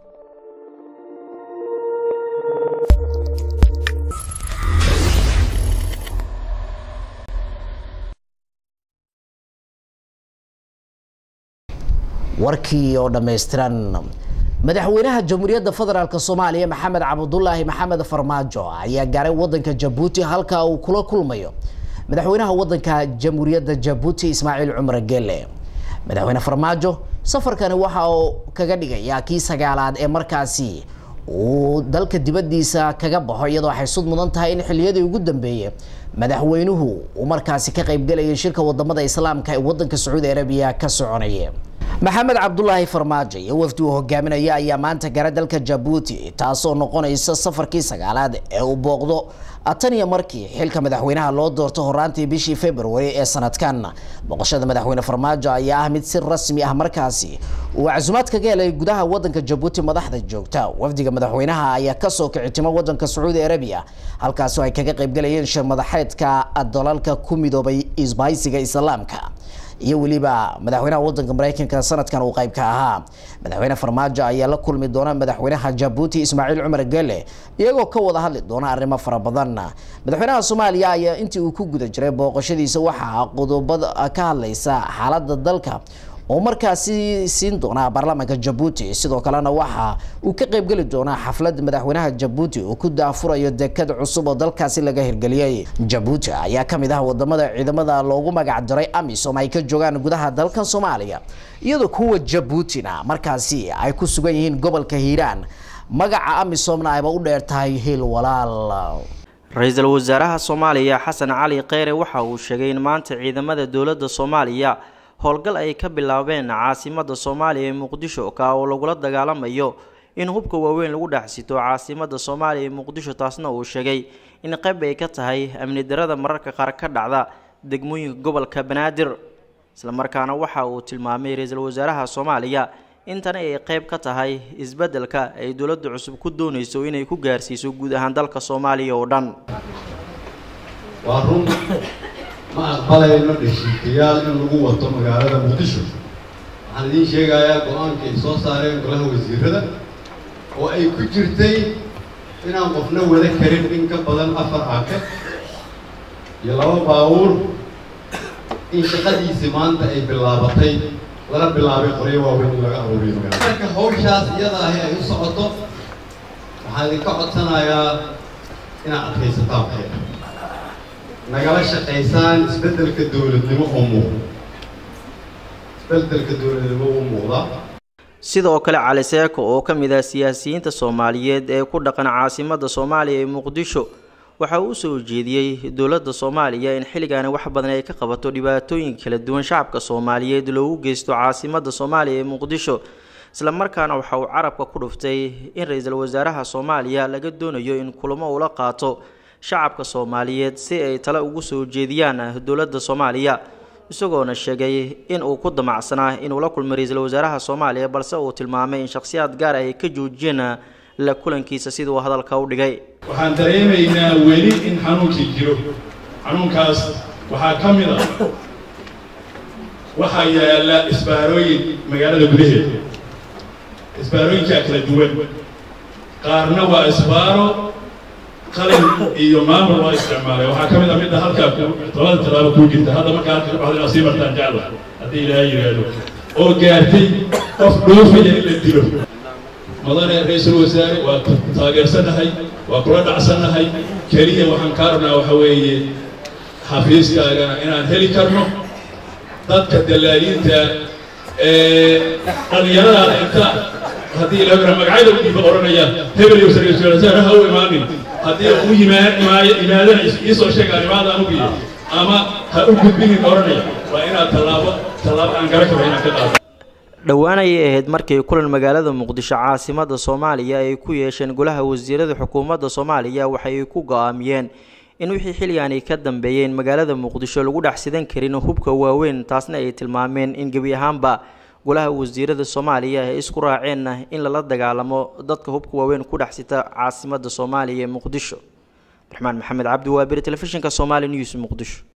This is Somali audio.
warkii oo dhammaystiran madaxweynaha jamhuuriyadda federaalk soomaaliya maxamed cabdulaahi maxamed farmaajo ayaa gaaray wadanka jabuuti halka uu kula kulmayo madaxweynaha wadanka jamhuuriyadda jabuuti ismaaciil cumar gele madaxweyne farmaajo safarkani waxa uu kaga dhigayaa kii sagaalaad ee markaasi uu dalka dibadiisa kaga baxo iyadoo waxay sud mudan tahay in xiliyadii ugu dambeeyey madaxweynuhu uu markaasi ka qaybgalayay shirka wadamada islaamka ee wadanka sacuudi arabiya ka soconaya maxamed cabdulaahi farmaajo iyo wafdi uu hogaaminaya ayaa maanta gara dalka jabuuti taasoo noqonaysa safarkii sagaalaad ee uu booqdo tan iyo markii xilka madaxweynaha loo doorto horaantii bishii february ee sanadkan boqoshada madaxweyne farmaajo ayaa ah mid si rasmi ah markaasi uu casumaad kaga helay gudaha wadanka jabuuti madaxda joogta wafdiga madaxweynaha ayaa kasoo kicitima wadanka sacuudi arabiya halkaasoo ay kaga qaybgalayeen shir madaxeedka dalalka ku midoobay isbahaysiga islaamka iyo weliba madaxweynaha wadanka mareykanka sanadkan uu qayb ka ahaa madaxweyne farmaajo ayaa la kulmi doona madaxweynaha jabuuti ismaaciil cumar gele iyagoo ka wada hadli doona arrimo fara badan madaxweynaha soomaaliya ayaa intii uu ku guda jiray booqashadiisa waxaa qodobada ka hadlaysa xaalada dalka oo markaasi siin doona baarlamaanka jabuuti sidoo kalena waxa uu ka qaybgeli doonaa xaflad madaxweynaha jabuuti uu ku daafurayo dekad cusub oo dalkaasi laga hirgeliyey jabuuti ayaa kamid ah wadamada ciidamada loogu magac daray amisom ay ka joogaan gudaha dalkan soomaaliya iyadoo kuwa jabuutina markaasi ay ku sugan yihiin gobolka hiiraan magaca amisomna ayba u dheer tahay hiil walaal ra-iisul wasaaraha soomaaliya xasan cali kheyre waxa uu sheegay in maanta ciidamada dowladda soomaaliya howlgal ay ka bilaabeen caasimada soomaaliya ee muqdisho ka oo lagula dagaalamayo in hubka waaweyn lagu dhexsito caasimada soomaaliya ee muqdisho taasna uu sheegay in qayb ay ka tahay amni darada mararka qaar ka dhacda degmooyinka gobolka banaadir islamarkaana waxa uu tilmaamay ra-iisul wasaaraha soomaaliya intani ay qayb ka tahay isbeddelka ay dowladda cusub ku doonayso inay ku gaarsiiso guud ahaan dalka soomaaliya oo dhan waa run ma aqbalayno dheshiikayaal in lagu wato magaalada muqdisho waxaan idiin sheegayaa go-aanka ay soo saareen golaha wasiirada oo ay ku jirtay inaan qofna wada karin in ka badan afar aake iyo laba baabuur in shaqadiisi maanta ay bilaabatay lana bilaabay qoryo waaweyn in laga aruuriyo magaalada marka hawshaas iyada ahi ay u socoto waxaan idinka codsanayaa inaad adkaysataan waxay nagala shaqaysaan isbeddelka dowladnimo oo muuqda isbeddelka dowladnimo uu muuqdaa sidoo kale cali seeko oo ka mid ah siyaasiyiinta soomaaliyeed ee ku dhaqan caasimada soomaaliya ee muqdisho waxa uu usoo jeediyey dowladda soomaaliya in xilligaani wax badan ay ka qabato dhibaatooyinka kala duwan shacabka soomaaliyeed loogu geysto caasimada soomaaliya ee muqdisho islamarkaana waxa uu carabka ku dhuftay in ra-iisul wasaaraha soomaaliya laga doonayo in kulamo ula qaato shacabka soomaaliyeed si ay tale ugu soo jeediyaan dowladda soomaaliya isagoona sheegay in uu ku damacsanaa inuu la kulmay ra-iisul wasaaraha soomaaliya balse uu tilmaamay in shakhsiyaad gaar ay ka joojiyeen la kulankiisa siduu hadalka u dhigay waxaan dareemaynaa weli in xanuunkii jiro xanuunkaas waxaa ka mid a waxaa yaalla isbaarooyin magaalada gudaheeda isbaarooyinkaa kala duwan qaarna waa isbaaro qalin iyo maamul waa isticmaalay waxaa ka mid a midda halkaa labada tallaabo kuu jirta hadda markaa halka baxda inaad sii martaan jecla haddii ilaahay yidhaahdo oo gaartay qof dhoofaya in la dilo mudane ra-iisul wasaare waa taageersanahay waa kula dhacsannahay keliya waxaan kaa rabnaa waxa weeye xafiiskaagana inaan heli karno dadka dallaaliinta ee dhallinyaradaada inta haddii ilaa magacyada u dhiiba odhanaya hebel iyo ra-iisul wasaare ha u imaanin haddii u yimaadana iisoo sheegaan imaada anugiyo ama ha u gudbinin odhanaya waa inaad tallaabo tallaabo aan gara karo inaan ka qaado dhowaan ayay ahayd markii kulan magaalada muqdisho caasimada soomaaliya ay ku yeesheen golaha wasiirada xukuumadda soomaaliya waxay ku go-aamiyeen in wixii xilligaani ka dambeeyeen magaalada muqdisho lagu dhex sidan karin hubka waaweyn taasna ay tilmaameen in gebi ahaanba golaha wasiirada soomaaliya ay isku raaceen in lala dagaalamo dadka hubka waaweyn ku dhex sita caasimada soomaaliya ee muqdisho abdiraxmaan maxamed cabdi waabiri telefishinka somaali news muqdisho